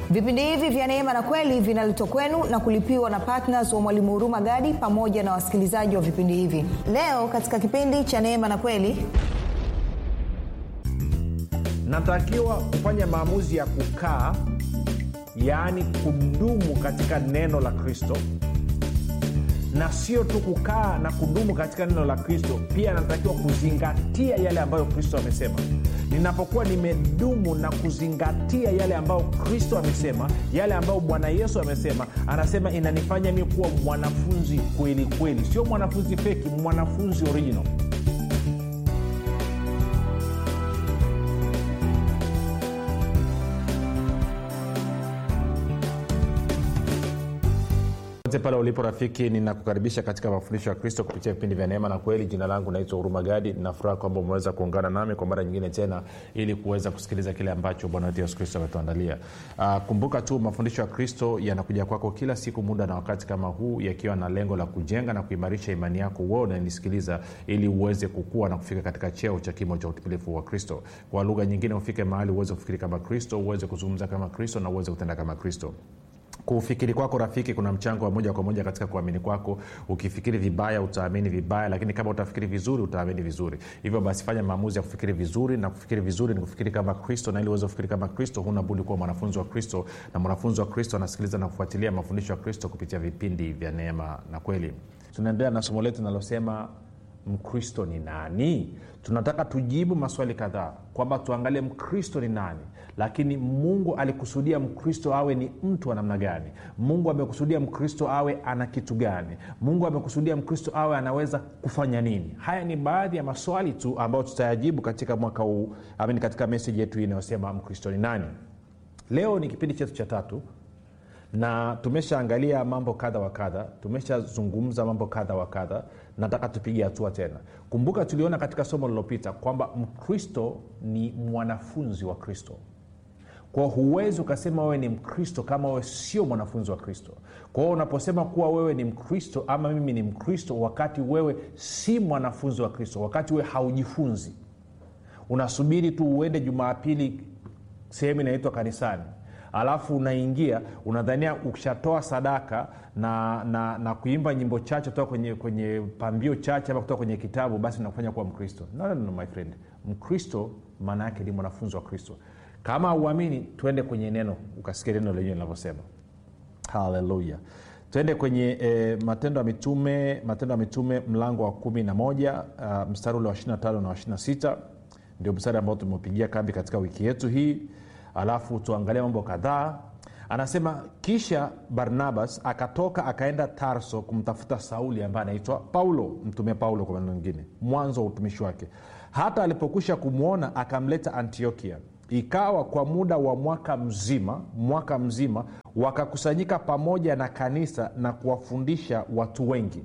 vipindi hivi vya neema na kweli vinaletwa kwenu na kulipiwa na ptns wa mwalimu huruma gadi pamoja na wasikilizaji wa vipindi hivi leo katika kipindi cha neema na kweli natakiwa kufanya maamuzi ya kukaa yaani kudumu katika neno la kristo na sio tu kukaa na kudumu katika neno la kristo pia natakiwa kuzingatia yale ambayo kristo amesema ninapokuwa nimedumu na kuzingatia yale ambayo kristo amesema yale ambayo bwana yesu amesema anasema inanifanya mi kuwa mwanafunzi kweli kweli sio mwanafunzi feki mwanafunzi original popote pale ulipo rafiki ninakukaribisha katika mafundisho ya kristo kupitia vipindi vya neema na kweli jina langu naitwa huruma gadi nafuraha kwamba umeweza kuungana nami kwa mara nyingine tena ili kuweza kusikiliza kile ambacho bwana wetu yesu kristo ametuandalia uh, kumbuka tu mafundisho ya kristo yanakuja kwako kila siku muda na wakati kama huu yakiwa na lengo la kujenga na kuimarisha imani yako uo unanisikiliza ili uweze kukua na kufika katika cheo cha kimo cha utimilifu wa kristo kwa lugha nyingine ufike mahali uweze kufikiri kama kristo uweze kuzungumza kama kristo na uweze kutenda kama kristo kufikiri kwako rafiki kuna mchango wa moja kwa moja katika kuamini kwako ukifikiri vibaya utaamini vibaya lakini kama utafikiri vizuri utaamini vizuri hivyo basi fanya maamuzi ya kufikiri vizuri na kufikiri vizuri ni kufikiri kama kristo na ili uweze kufikiri kama kristo huna budi kuwa mwanafunzi wa kristo na mwanafunzi wa kristo anasikiliza na kufuatilia mafundisho ya kristo kupitia vipindi vya neema na kweli tunaendelea na somo letu linalosema mkristo ni nani tunataka tujibu maswali kadhaa kwamba tuangalie mkristo ni nani lakini mungu alikusudia mkristo awe ni mtu wa namna gani mungu amekusudia mkristo awe ana kitu gani mungu amekusudia mkristo awe anaweza kufanya nini haya ni baadhi ya maswali tu ambayo tutayajibu katika mwaka huu amini katika meseji yetu hii inayosema mkristo ni nani leo ni kipindi chetu cha tatu na tumeshaangalia mambo kadha wa kadha tumeshazungumza mambo kadha wa kadha nataka tupige hatua tena kumbuka tuliona katika somo lililopita kwamba mkristo ni mwanafunzi wa kristo kwa huwezi ukasema wewe ni mkristo kama wewe sio mwanafunzi wa kristo kwa hiyo unaposema kuwa wewe ni mkristo ama mimi ni mkristo wakati wewe si mwanafunzi wa kristo wakati wewe haujifunzi unasubiri tu uende jumaapili sehemu inaitwa kanisani alafu unaingia unadhania ukishatoa sadaka na, na, na kuimba nyimbo chache kutoka kwenye, kwenye pambio chache ama kutoka kwenye kitabu basi nakufanya kuwa mkristo no, no, no, my friend mkristo maana yake ni mwanafunzi wa kristo kama auamini tuende kwenye neno ukasikia neno lenyewe linavyosema haleluya tuende kwenye e, matendo ya mitume matendo ya mitume mlango wa kumi na moja uh, mstari ule wa 25 na wa 26 ndio mstari ambao tumeupigia kambi katika wiki yetu hii alafu tuangalie mambo kadhaa anasema kisha barnabas akatoka akaenda tarso kumtafuta sauli ambaye anaitwa paulo mtume paulo kwa maneno mengine mwanzo wa utumishi wake hata alipokwisha kumwona akamleta antiokia ikawa kwa muda wa mwaka mzima mwaka mzima wakakusanyika pamoja na kanisa na kuwafundisha watu wengi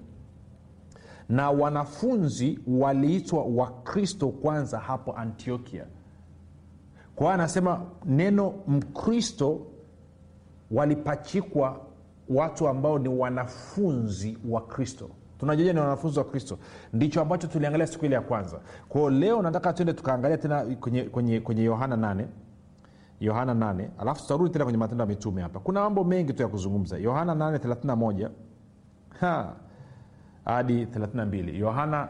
na wanafunzi waliitwa wakristo kwanza hapo antiokia kwa hiyo anasema neno mkristo walipachikwa watu ambao ni wanafunzi wa kristo tunajuaja ni wanafunzi wa kristo ndicho ambacho tuliangalia siku ile ya kwanza kwao leo nataka tuende tukaangalia tena kwenye, kwenye, kwenye yohana 8 yohana 8 alafu tutarudi tena kwenye matendo ya mitume hapa kuna mambo mengi tu ya kuzungumza yohana 8 31 hadi 32 yohana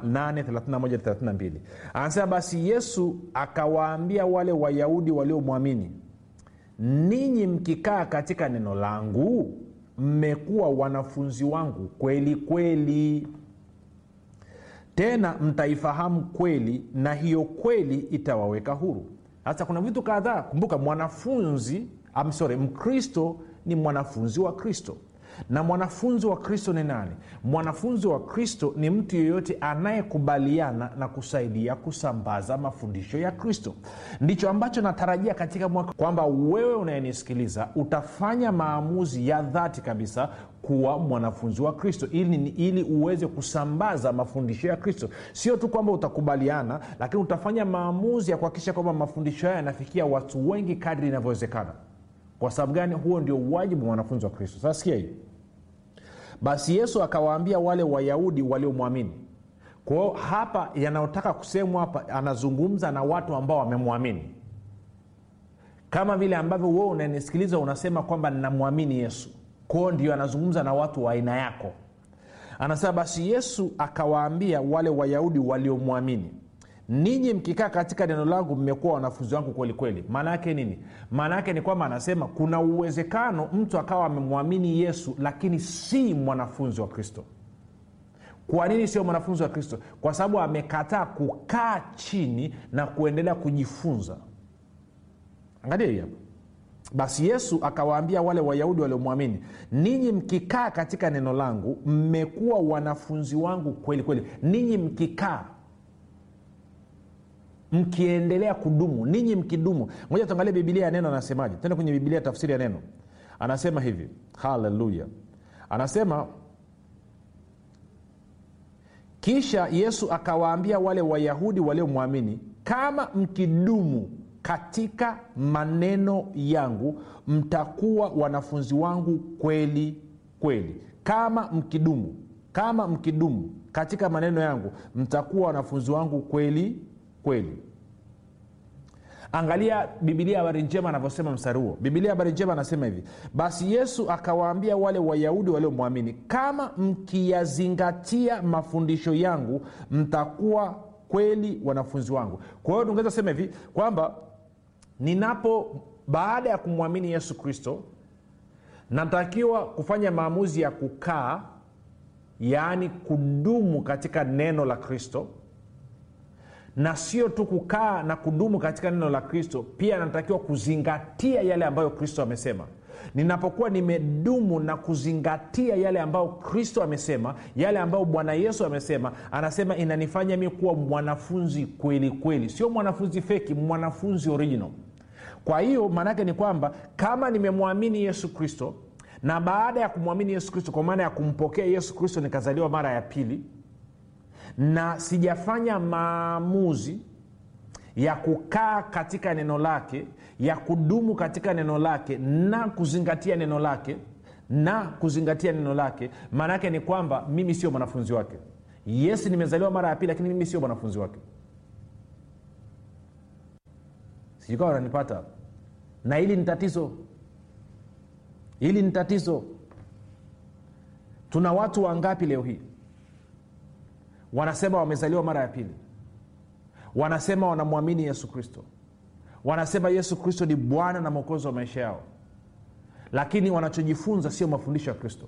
8 anasema basi yesu akawaambia wale wayahudi waliomwamini ninyi mkikaa katika neno langu mmekuwa wanafunzi wangu kweli kweli tena mtaifahamu kweli na hiyo kweli itawaweka huru sasa kuna vitu kadhaa kumbuka mwanafunzi I'm sorry, mkristo ni mwanafunzi wa kristo na mwanafunzi wa kristo ni nani mwanafunzi wa kristo ni mtu yeyote anayekubaliana na kusaidia kusambaza mafundisho ya kristo ndicho ambacho natarajia katika mwaka kwamba wewe unayenisikiliza utafanya maamuzi ya dhati kabisa kuwa mwanafunzi wa kristo ili, ili uweze kusambaza mafundisho ya kristo sio tu kwamba utakubaliana lakini utafanya maamuzi ya kuhakikisha kwamba mafundisho hayo yanafikia watu wengi kadri inavyowezekana kwa sababu gani huo ndio wajibu wa mwanafunzi wa kristo sasa sikia hii basi yesu akawaambia wale wayahudi waliomwamini kwao hapa yanayotaka kusemwa hapa anazungumza na watu ambao wamemwamini kama vile ambavyo wewe unanisikiliza unasema kwamba ninamwamini yesu kwao ndio anazungumza na watu wa aina yako anasema basi yesu akawaambia wale wayahudi waliomwamini ninyi mkikaa katika neno langu mmekuwa wanafunzi wangu kweli kweli maana yake nini maana yake ni kwamba anasema kuna uwezekano mtu akawa amemwamini yesu lakini si mwanafunzi wa kristo kwa nini sio mwanafunzi wa kristo kwa sababu amekataa kukaa chini na kuendelea kujifunza angalia hii hapa basi yesu akawaambia wale wayahudi waliomwamini ninyi mkikaa katika neno langu mmekuwa wanafunzi wangu kweli kweli ninyi mkikaa mkiendelea kudumu ninyi mkidumu moja tuangalie bibilia ya neno anasemaje tende kwenye bibilia tafsiri ya neno anasema hivi haleluya anasema kisha yesu akawaambia wale wayahudi waliomwamini kama mkidumu katika maneno yangu mtakuwa wanafunzi wangu kweli kweli kama mkidumu kama mkidumu katika maneno yangu mtakuwa wanafunzi wangu kweli kweli angalia bibilia habari njema anavyosema mstari huo bibilia habari njema anasema hivi basi yesu akawaambia wale wayahudi waliomwamini kama mkiyazingatia mafundisho yangu mtakuwa kweli wanafunzi wangu kwa hiyo tungeweza sema hivi kwamba ninapo baada ya kumwamini yesu kristo natakiwa kufanya maamuzi ya kukaa yaani kudumu katika neno la kristo na sio tu kukaa na kudumu katika neno la kristo pia natakiwa kuzingatia yale ambayo kristo amesema ninapokuwa nimedumu na kuzingatia yale ambayo kristo amesema yale ambayo bwana yesu amesema anasema inanifanya mi kuwa mwanafunzi kweli kweli sio mwanafunzi feki mwanafunzi original kwa hiyo maanaake ni kwamba kama nimemwamini yesu kristo na baada ya kumwamini yesu kristo kwa maana ya kumpokea yesu kristo nikazaliwa mara ya pili na sijafanya maamuzi ya kukaa katika neno lake ya kudumu katika neno lake na kuzingatia neno lake na kuzingatia neno lake maana yake ni kwamba mimi sio mwanafunzi wake yes nimezaliwa mara ya pili lakini mimi sio mwanafunzi wake sijukawa unanipata na hili ni tatizo hili ni tatizo tuna watu wangapi leo hii wanasema wamezaliwa mara ya pili wanasema wanamwamini yesu kristo wanasema yesu kristo ni bwana na mwokozi wa maisha yao lakini wanachojifunza sio mafundisho ya kristo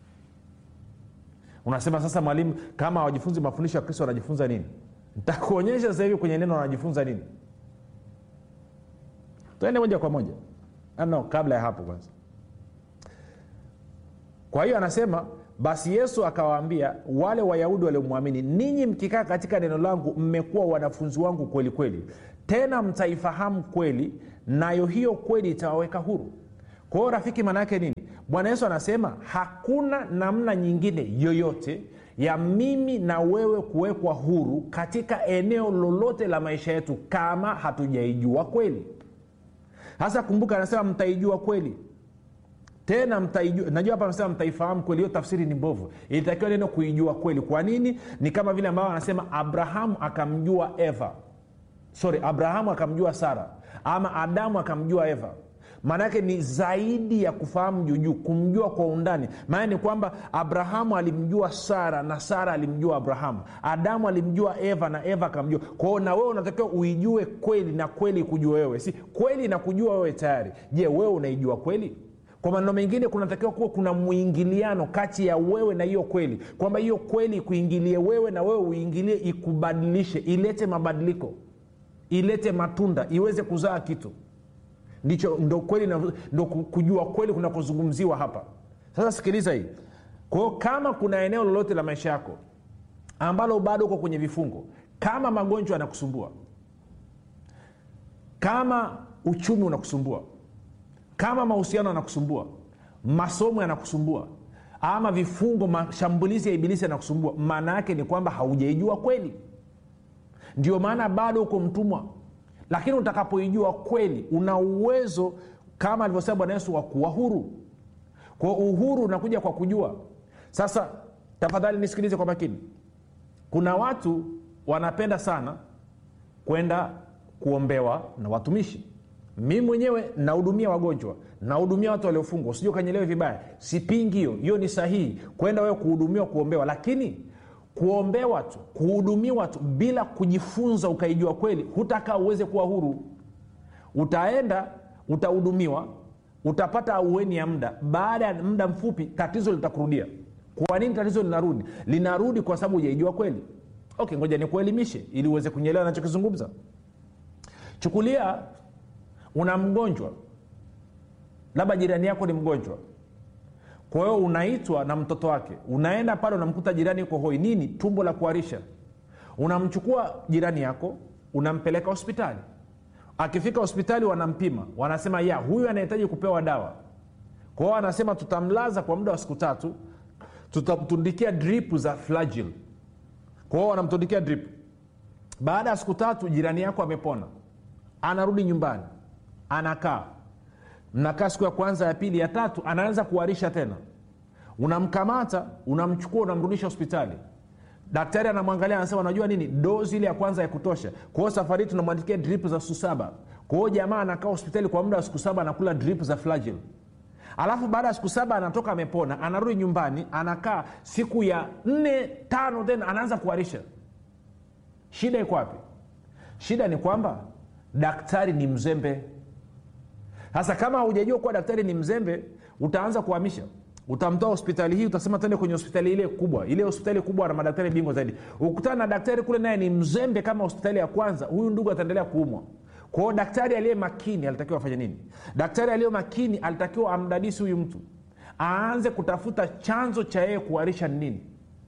unasema sasa mwalimu kama hawajifunzi mafundisho ya kristo wanajifunza nini ntakuonyesha sasa hivi kwenye neno wanajifunza nini tuende moja kwa moja no, kabla ya hapo kwanza kwa hiyo anasema basi yesu akawaambia wale wayahudi waliomwamini ninyi mkikaa katika neno langu mmekuwa wanafunzi wangu kweli kweli tena mtaifahamu kweli nayo hiyo kweli itawaweka huru kwa hiyo rafiki maanaake nini bwana yesu anasema hakuna namna nyingine yoyote ya mimi na wewe kuwekwa huru katika eneo lolote la maisha yetu kama hatujaijua kweli sasa kumbuka anasema mtaijua kweli tena mtaijua najua hapa amesema mtaifahamu kweli hiyo tafsiri ni mbovu ilitakiwa neno kuijua kweli kwa nini ni kama vile ambavyo anasema abrahamu akamjua eva sorry abrahamu akamjua sara ama adamu akamjua eva maanaake ni zaidi ya kufahamu juujuu kumjua kwa undani maana ni kwamba abrahamu alimjua sara na sara alimjua abrahamu adamu alimjua eva na eva akamjua kwao na wewe unatakiwa uijue kweli na kweli kujua wewe si kweli na kujua wewe tayari je wewe unaijua kweli kwa maneno mengine kunatakiwa kuwa kuna mwingiliano kati ya wewe na hiyo kweli kwamba hiyo kweli ikuingilie wewe na wewe uingilie ikubadilishe ilete mabadiliko ilete matunda iweze kuzaa kitu ndicho ndo kweli na, ndo kujua kweli kunakozungumziwa hapa sasa sikiliza hii kwao kama kuna eneo lolote la maisha yako ambalo bado uko kwenye vifungo kama magonjwa yanakusumbua kama uchumi unakusumbua kama mahusiano yanakusumbua masomo yanakusumbua ama vifungo mashambulizi ya ibilisi yanakusumbua maana yake ni kwamba haujaijua kweli ndio maana bado uko mtumwa lakini utakapoijua kweli una uwezo kama alivyosema bwana yesu wa kuwa huru kwa uhuru unakuja kwa kujua sasa tafadhali nisikilize kwa makini kuna watu wanapenda sana kwenda kuombewa na watumishi mi mwenyewe nahudumia wagonjwa nahudumia watu waliofungwa usije ukanyelewe vibaya sipingi hiyo hiyo ni sahihi kwenda wewe kuhudumiwa kuombewa lakini kuombewa tu kuhudumiwa tu bila kujifunza ukaijua kweli hutakaa uweze kuwa huru utaenda utahudumiwa utapata aueni ya muda baada ya muda mfupi tatizo litakurudia kwa nini tatizo linarudi linarudi kwa sababu hujaijua kweli okay ngoja nikuelimishe ili uweze kunyelewa nachokizungumza chukulia una mgonjwa labda jirani yako ni mgonjwa kwa hiyo unaitwa na mtoto wake unaenda pale unamkuta jirani yuko hoi nini tumbo la kuharisha unamchukua jirani yako unampeleka hospitali akifika hospitali wanampima wanasema ya huyu anahitaji kupewa dawa kwa hiyo anasema tutamlaza kwa muda wa siku tatu tutamtundikia drip za flagil kwa hiyo wanamtundikia drip baada ya siku tatu jirani yako amepona anarudi nyumbani anakaa mnakaa siku ya kwanza ya pili ya tatu anaanza kuharisha tena unamkamata unamchukua unamrudisha hospitali daktari anamwangalia anasema unajua nini dozi ile ya kwanza ya kutosha kwa hiyo safari hii tunamwandikia drip za siku saba kwa hiyo jamaa anakaa hospitali kwa muda wa siku saba anakula drip za flagil alafu baada ya siku saba anatoka amepona anarudi nyumbani anakaa siku ya nne tano tena anaanza kuharisha shida iko wapi shida ni kwamba daktari ni mzembe sasa kama hujajua kuwa daktari ni mzembe utaanza kuhamisha utamtoa hospitali hii utasema tende kwenye hospitali ile kubwa ile hospitali kubwa na madaktari bingwa zaidi ukutana na daktari kule naye ni mzembe kama hospitali ya kwanza huyu ndugu ataendelea kuumwa kwao daktari aliye makini alitakiwa afanye nini daktari aliye makini alitakiwa amdadisi huyu mtu aanze kutafuta chanzo cha yeye kuharisha ni nini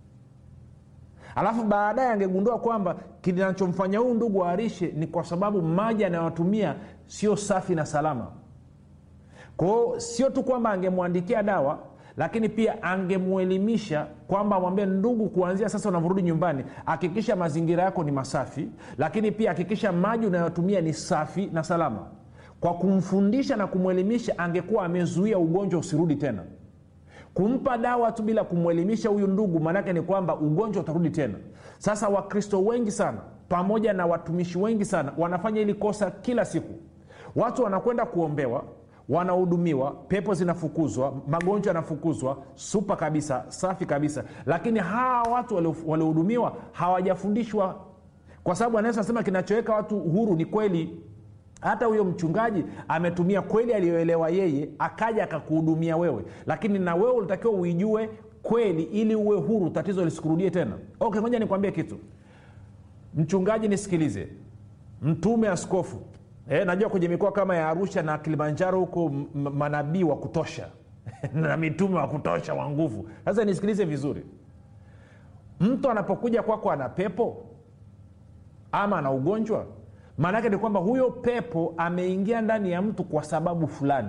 alafu baadaye angegundua kwamba kinachomfanya huyu ndugu aharishe ni kwa sababu maji anayotumia sio safi na salama kwao sio tu kwamba angemwandikia dawa lakini pia angemwelimisha kwamba amwambie ndugu kuanzia sasa unavyorudi nyumbani hakikisha mazingira yako ni masafi lakini pia hakikisha maji unayotumia ni safi na salama kwa kumfundisha na kumwelimisha angekuwa amezuia ugonjwa usirudi tena kumpa dawa tu bila kumwelimisha huyu ndugu maanake ni kwamba ugonjwa utarudi tena sasa wakristo wengi sana pamoja na watumishi wengi sana wanafanya hili kosa kila siku watu wanakwenda kuombewa wanahudumiwa pepo zinafukuzwa magonjwa yanafukuzwa supa kabisa safi kabisa lakini hawa watu waliohudumiwa hawajafundishwa kwa sababu anaweza nasema kinachoweka watu huru ni kweli hata huyo mchungaji ametumia kweli aliyoelewa yeye akaja akakuhudumia wewe lakini na wewe ulitakiwa uijue kweli ili uwe huru tatizo lisikurudie tena okay moja nikwambie kitu mchungaji nisikilize mtume askofu e, najua kwenye mikoa kama ya arusha na kilimanjaro huko manabii wa kutosha na mitume wa kutosha wa nguvu sasa nisikilize vizuri mtu anapokuja kwako ana pepo ama ana ugonjwa maana yake ni kwamba huyo pepo ameingia ndani ya mtu kwa sababu fulani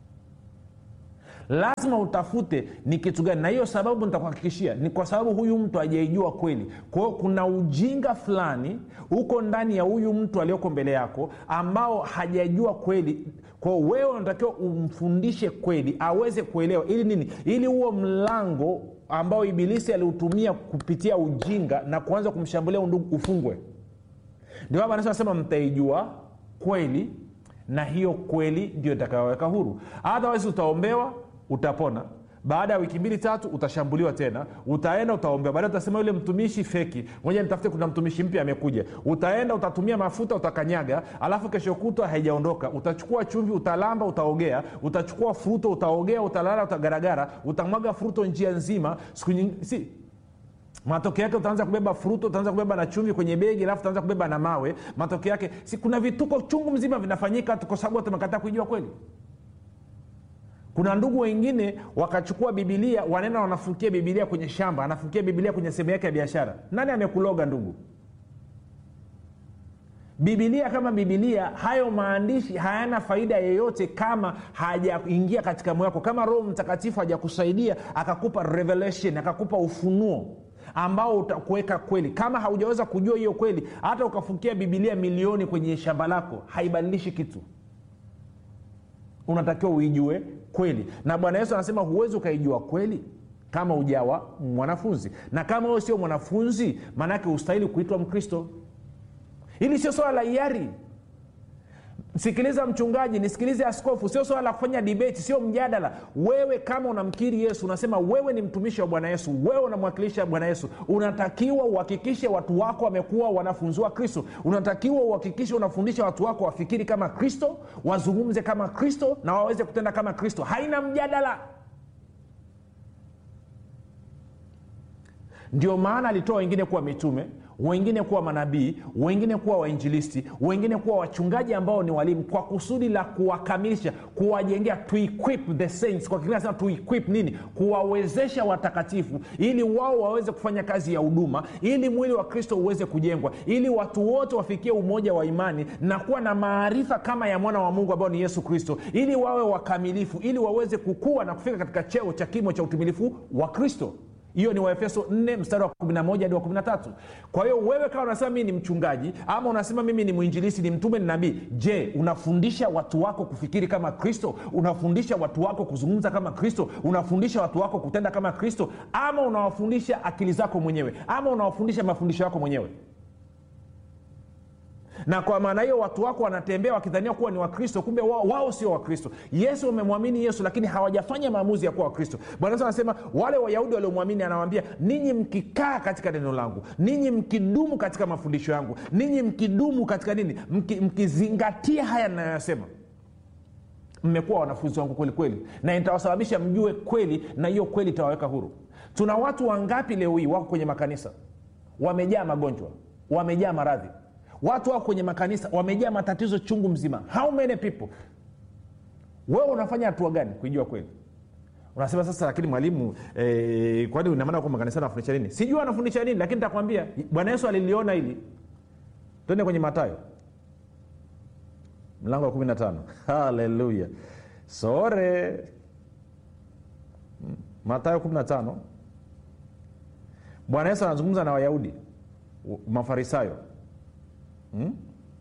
lazima utafute ni kitu gani na hiyo sababu nitakuhakikishia ni kwa sababu huyu mtu hajaijua kweli kwao kuna ujinga fulani uko ndani ya huyu mtu aliyoko mbele yako ambao hajajua kweli kwao wewe unatakiwa umfundishe kweli aweze kuelewa ili nini ili huo mlango ambao ibilisi aliutumia kupitia ujinga na kuanza kumshambulia undugu ufungwe ndio baba anasema mtaijua kweli na hiyo kweli ndio itakayoweka huru otherwise utaombewa utapona baada ya wiki mbili tatu utashambuliwa tena utaenda utaombea baadae utasema yule mtumishi feki moja nitafute kuna mtumishi mpya amekuja utaenda utatumia mafuta utakanyaga alafu kesho kutwa haijaondoka utachukua chumvi utalamba utaogea utachukua fruto utaogea utalala utagaragara utamwaga fruto njia nzima siku nyingi si matokeo yake utaanza kubeba fruto utaanza kubeba na chumvi kwenye begi alafu utaanza kubeba na mawe matokeo yake si kuna vituko chungu mzima vinafanyika kwa sababu tumekataa kuijua kweli kuna ndugu wengine wakachukua bibilia wanaenda wanafukia bibilia kwenye shamba anafukia bibilia kwenye sehemu yake ya biashara nani amekuloga ndugu bibilia kama bibilia hayo maandishi hayana faida yeyote kama hajaingia katika moyo wako kama roho mtakatifu hajakusaidia akakupa revelation akakupa ufunuo ambao utakuweka kweli kama haujaweza kujua hiyo kweli hata ukafukia bibilia milioni kwenye shamba lako haibadilishi kitu unatakiwa uijue kweli na bwana yesu anasema huwezi ukaijua kweli kama ujawa mwanafunzi na kama huyo sio mwanafunzi maanaake ustahili kuitwa mkristo hili sio swala la hiari sikiliza mchungaji nisikilize askofu sio swala la kufanya debate sio mjadala wewe kama unamkiri yesu unasema wewe ni mtumishi wa bwana yesu wewe unamwakilisha bwana yesu unatakiwa uhakikishe watu wako wamekuwa wanafunzi wa kristo unatakiwa uhakikishe unafundisha watu wako wafikiri kama kristo wazungumze kama kristo na waweze kutenda kama kristo haina mjadala ndio maana alitoa wengine kuwa mitume wengine kuwa manabii wengine kuwa wainjilisti wengine kuwa wachungaji ambao ni walimu kwa kusudi la kuwakamilisha kuwajengea to equip the saints kwa kiingereza to equip nini kuwawezesha watakatifu ili wao waweze kufanya kazi ya huduma ili mwili wa kristo uweze kujengwa ili watu wote wafikie umoja wa imani na kuwa na maarifa kama ya mwana wa mungu ambao ni yesu kristo ili wawe wakamilifu ili waweze kukua na kufika katika cheo cha kimo cha utimilifu wa kristo hiyo ni waefeso 4 mstari wa 11 hadi wa 13 kwa hiyo wewe kama unasema mii ni mchungaji ama unasema mimi ni mwinjilisi ni mtume ni nabii je unafundisha watu wako kufikiri kama kristo unafundisha watu wako kuzungumza kama kristo unafundisha watu wako kutenda kama kristo ama unawafundisha akili zako mwenyewe ama unawafundisha mafundisho yako mwenyewe na kwa maana hiyo watu wako wanatembea wakidhania kuwa ni wakristo kumbe wao, wao sio wakristo yesu wamemwamini yesu lakini hawajafanya maamuzi ya kuwa wakristo bwana yesu anasema wale wayahudi waliomwamini anawambia ninyi mkikaa katika neno langu ninyi mkidumu katika mafundisho yangu ninyi mkidumu katika nini Mki, mkizingatia haya ninayoyasema mmekuwa wanafunzi wangu kweli kweli na itawasababisha mjue kweli na hiyo kweli itawaweka huru tuna watu wangapi leo hii wako kwenye makanisa wamejaa magonjwa wamejaa maradhi watu wako kwenye makanisa wamejaa matatizo chungu mzima how many people wewe unafanya hatua gani kuijua kweli unasema sasa lakini mwalimu eh, kwani inamaana kwa makanisa anafundisha nini sijui anafundisha nini lakini takwambia bwana yesu aliliona hili twende kwenye matayo mlango wa kumi na tano haleluya sore matayo kumi na tano bwana yesu anazungumza na wayahudi mafarisayo hmm?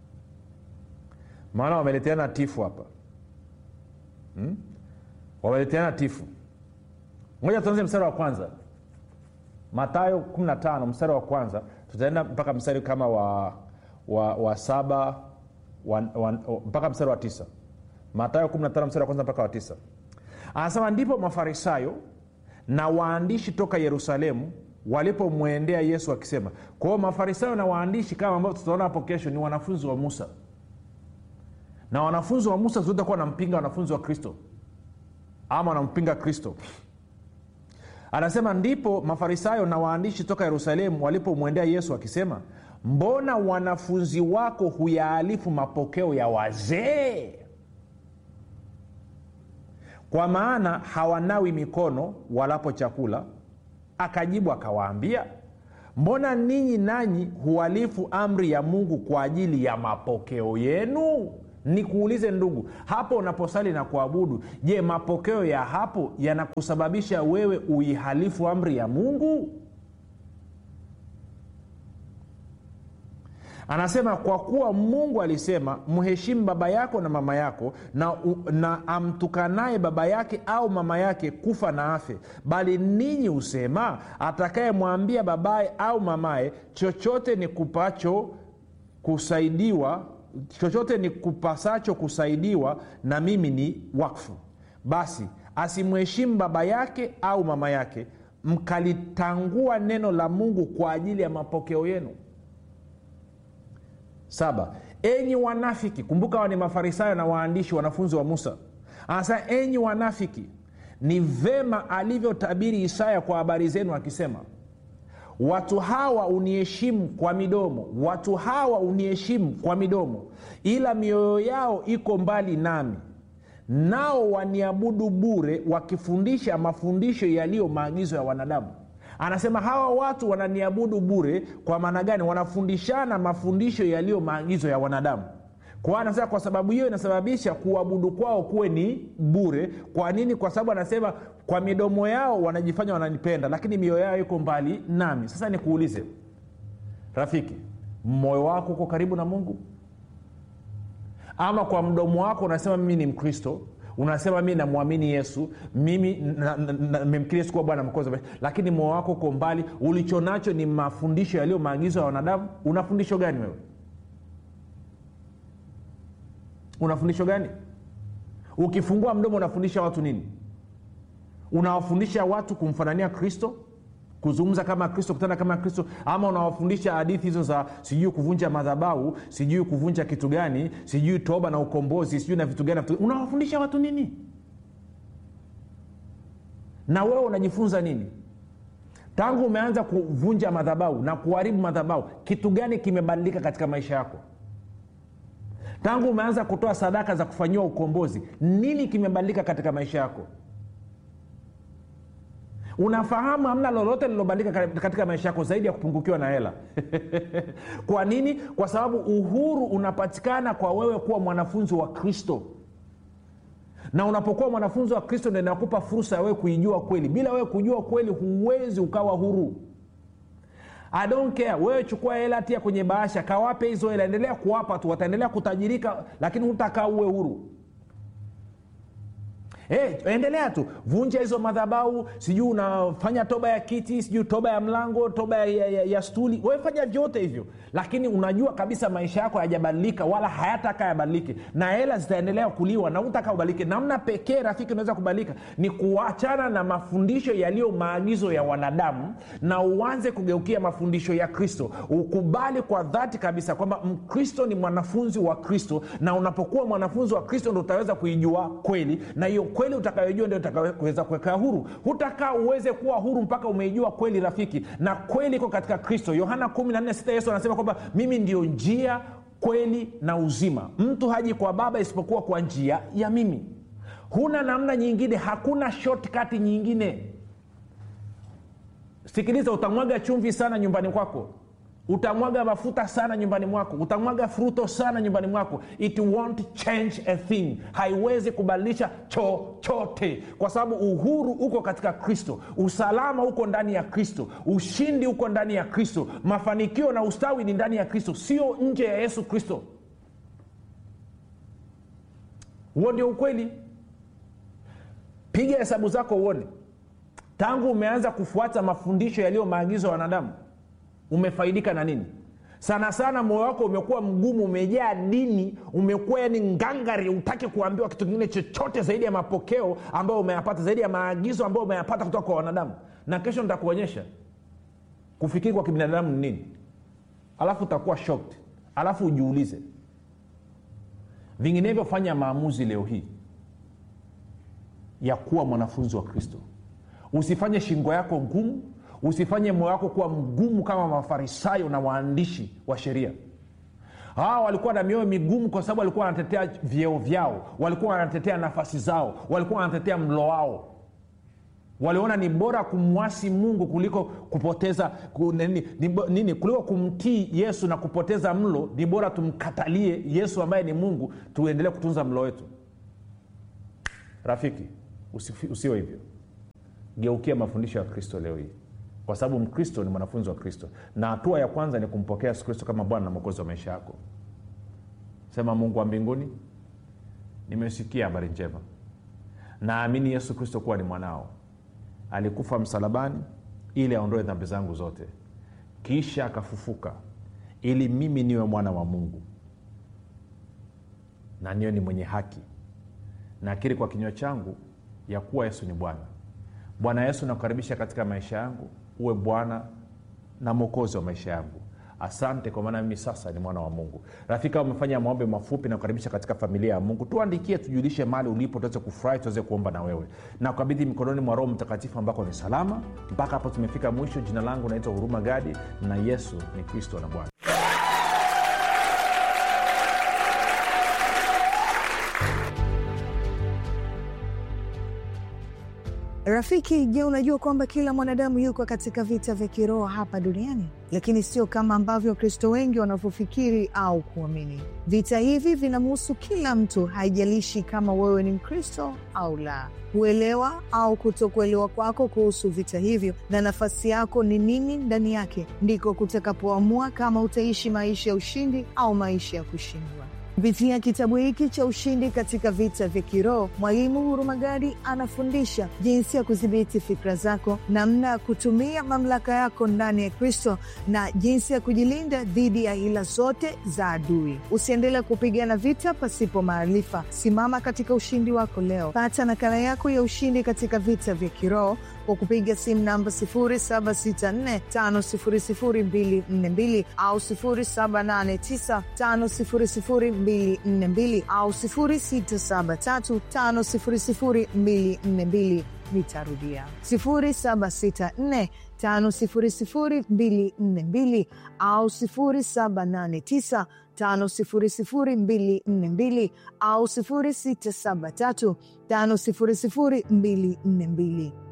maana wameleteana tifu hapa hmm? wameleteana tifu moja tuanze mstari wa kwanza matayo 15 mstari wa kwanza tutaenda mpaka mstari kama wa wa, wa saba wa, wa, mpaka mstari wa tisa matayo 15 mstari wa kwanza mpaka wa tisa anasema ndipo mafarisayo na waandishi toka yerusalemu walipomwendea yesu akisema kwa hiyo mafarisayo na waandishi kama ambao tutaona hapo kesho ni wanafunzi wa musa na wanafunzi wa musa zote kuwa wanampinga wanafunzi wa kristo ama wanampinga kristo anasema ndipo mafarisayo na waandishi toka yerusalemu walipomwendea yesu akisema mbona wanafunzi wako huyaalifu mapokeo ya wazee kwa maana hawanawi mikono walapo chakula akajibu akawaambia mbona ninyi nanyi huhalifu amri ya mungu kwa ajili ya mapokeo yenu nikuulize ndugu hapo unaposali na kuabudu je mapokeo ya hapo yanakusababisha wewe uihalifu amri ya mungu anasema kwa kuwa mungu alisema mheshimu baba yako na mama yako na, na amtukanaye baba yake au mama yake kufa na afe bali ninyi husema atakayemwambia babaye au mamaye chochote ni kupacho kusaidiwa chochote ni kupasacho kusaidiwa na mimi ni wakfu basi asimheshimu baba yake au mama yake mkalitangua neno la mungu kwa ajili ya mapokeo yenu saba enyi wanafiki kumbuka wa ni mafarisayo na waandishi wanafunzi wa musa anasema enyi wanafiki ni vema alivyotabiri isaya kwa habari zenu akisema watu hawa uniheshimu kwa midomo watu hawa uniheshimu kwa midomo ila mioyo yao iko mbali nami nao waniabudu bure wakifundisha mafundisho yaliyo maagizo ya wanadamu anasema hawa watu wananiabudu bure kwa maana gani wanafundishana mafundisho yaliyo maagizo ya wanadamu kwa anasema kwa sababu hiyo inasababisha kuabudu kwao kuwe ni bure kwa nini kwa sababu anasema kwa midomo yao wanajifanya wananipenda lakini mioyo yao iko mbali nami sasa nikuulize rafiki moyo wako uko karibu na mungu ama kwa mdomo wako unasema mimi ni mkristo unasema mi namwamini yesu mimi memkiri yesu kuwa bwana mkozi lakini moyo wako uko mbali ulicho nacho ni mafundisho yaliyo maagizo ya wanadamu una fundisho gani wewe una fundisho gani ukifungua mdomo unafundisha watu nini unawafundisha watu kumfanania kristo kuzungumza kama kristo kutana kama kristo ama unawafundisha hadithi hizo za sijui kuvunja madhabau sijui kuvunja kitu gani sijui toba na ukombozi sijui na vitu gani unawafundisha watu nini na wewe unajifunza nini tangu umeanza kuvunja madhabau na kuharibu madhabau kitu gani kimebadilika katika maisha yako tangu umeanza kutoa sadaka za kufanyiwa ukombozi nini kimebadilika katika maisha yako unafahamu hamna lolote lilobadilika katika maisha yako zaidi ya kupungukiwa na hela kwa nini kwa sababu uhuru unapatikana kwa wewe kuwa mwanafunzi wa kristo na unapokuwa mwanafunzi wa kristo ndo inakupa fursa ya wewe kuijua kweli bila wewe kujua kweli huwezi ukawa huru I don't care wewe chukua hela tia kwenye bahasha kawape hizo hela endelea kuwapa tu wataendelea kutajirika lakini hutakaa uwe huru Hey, endelea tu vunja hizo madhabau sijui unafanya toba ya kiti sijui toba ya mlango toba ya, ya, ya, ya stuli wefanya vyote hivyo lakini unajua kabisa maisha yako hayajabadilika wala hayataka yabadilike na hela zitaendelea kuliwa na utaka ubadilike namna pekee rafiki unaweza kubadilika ni kuachana na mafundisho yaliyo maagizo ya wanadamu na uanze kugeukia mafundisho ya kristo ukubali kwa dhati kabisa kwamba mkristo ni mwanafunzi wa kristo na unapokuwa mwanafunzi wa kristo ndo utaweza kuijua kweli na hiyo kweli utakayojua ndio utakaweza kuweka huru hutakaa uweze kuwa huru mpaka umeijua kweli rafiki na kweli iko katika kristo yohana 146 yesu anasema kwamba mimi ndio njia kweli na uzima mtu haji kwa baba isipokuwa kwa njia ya mimi huna namna nyingine hakuna shortcut nyingine sikiliza utamwaga chumvi sana nyumbani kwako utamwaga mafuta sana nyumbani mwako utamwaga fruto sana nyumbani mwako it won't change a thing haiwezi kubadilisha chochote kwa sababu uhuru uko katika kristo usalama uko ndani ya kristo ushindi uko ndani ya kristo mafanikio na ustawi ni ndani ya kristo sio nje ya yesu kristo huo ndio ukweli piga hesabu zako uone tangu umeanza kufuata mafundisho yaliyo maagizo ya wanadamu umefaidika na nini sana sana moyo wako umekuwa mgumu umejaa dini umekuwa yani ngangari utaki kuambiwa kitu kingine chochote zaidi ya mapokeo ambayo umeyapata zaidi ya maagizo ambayo umeyapata kutoka kwa wanadamu na kesho nitakuonyesha kufikiri kwa kibinadamu ni nini alafu utakuwa shocked alafu ujiulize vinginevyo fanya maamuzi leo hii ya kuwa mwanafunzi wa kristo usifanye shingo yako ngumu usifanye moyo wako kuwa mgumu kama mafarisayo na waandishi wa sheria hawa walikuwa na mioyo migumu kwa sababu walikuwa wanatetea vyeo vyao walikuwa wanatetea nafasi zao walikuwa wanatetea mlo wao waliona ni bora kumwasi mungu kuliko kupoteza ku, nini, nini kuliko kumtii yesu na kupoteza mlo ni bora tumkatalie yesu ambaye ni mungu tuendelee kutunza mlo wetu rafiki usiwe hivyo geukia mafundisho ya kristo leo hii kwa sababu mkristo ni mwanafunzi wa kristo na hatua ya kwanza ni kumpokea yesu kristo kama bwana na mwokozi wa maisha yako sema mungu wa mbinguni nimesikia habari njema naamini yesu kristo kuwa ni mwanao alikufa msalabani ili aondoe dhambi zangu zote kisha akafufuka ili mimi niwe mwana wa mungu na niwe ni mwenye haki nakiri kwa kinywa changu ya kuwa yesu ni bwana bwana yesu nakukaribisha katika maisha yangu uwe bwana na mwokozi wa maisha yangu asante kwa maana mimi sasa ni mwana wa mungu rafika umefanya maombe mafupi na kukaribisha katika familia ya mungu tuandikie tujulishe mali ulipo tuweze kufurahi tuweze kuomba na wewe na kukabidhi mikononi mwa roho mtakatifu ambako ni salama mpaka hapo tumefika mwisho jina langu naitwa huruma gadi na yesu ni kristo na bwana rafiki je unajua kwamba kila mwanadamu yuko katika vita vya kiroho hapa duniani lakini sio kama ambavyo wakristo wengi wanavyofikiri au kuamini vita hivi vinamhusu kila mtu haijalishi kama wewe ni mkristo au la kuelewa au kutokuelewa kwako kuhusu vita hivyo na nafasi yako ni nini ndani yake ndiko kutakapoamua kama utaishi maisha ya ushindi au maisha ya kushindwa Kupitia kitabu hiki cha Ushindi katika Vita vya Kiroho, Mwalimu Hurumagadi anafundisha jinsi ya kudhibiti fikra zako, namna ya kutumia mamlaka yako ndani ya Kristo na jinsi ya kujilinda dhidi ya hila zote za adui. Usiendelee kupigana vita pasipo maarifa. Simama katika ushindi wako leo. Pata nakala yako ya Ushindi katika Vita vya Kiroho kwa kupiga simu namba 0764500242 au 0789500242 au 0673500242. Nitarudia 0764500242 au 0789500242 au 0673500242.